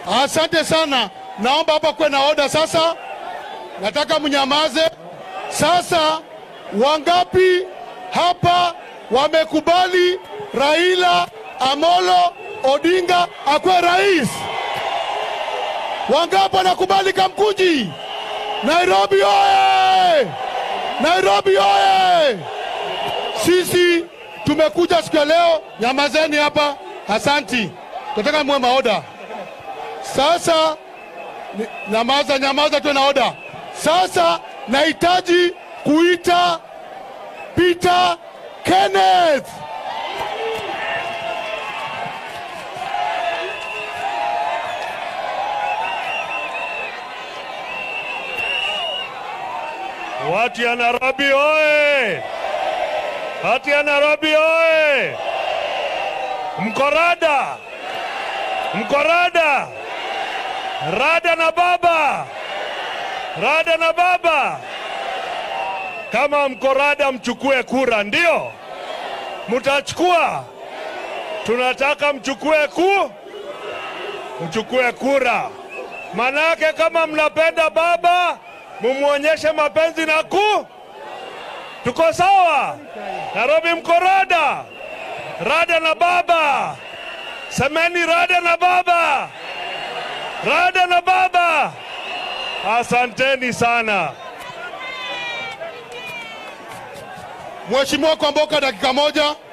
Asante sana, naomba hapa kuwe na oda sasa. Nataka mnyamaze sasa. Wangapi hapa wamekubali Raila Amolo Odinga akuwe rais? Wangapi wanakubali Kamkunji? Nairobi oye! Nairobi oye! Sisi tumekuja siku ya leo, nyamazeni hapa. Asanti, tunataka muwe maoda sasa. ni- Nyamaza, nyamaza, tuwe na oda sasa. Nahitaji kuita Peter Kenneth. Watu ya Nairobi oye! Watu ya Nairobi oye! Mkorada, mkorada, rada na baba, rada na baba. Kama mkorada, mchukue kura, ndio mtachukua. Tunataka mchukue ku, mchukue kura. Manake kama mnapenda baba, mumwonyeshe mapenzi na ku. Tuko sawa? Nairobi mkorada, rada na baba, semeni rada na baba, rada na baba. Asanteni sana. Mheshimiwa Kwamboka, dakika moja.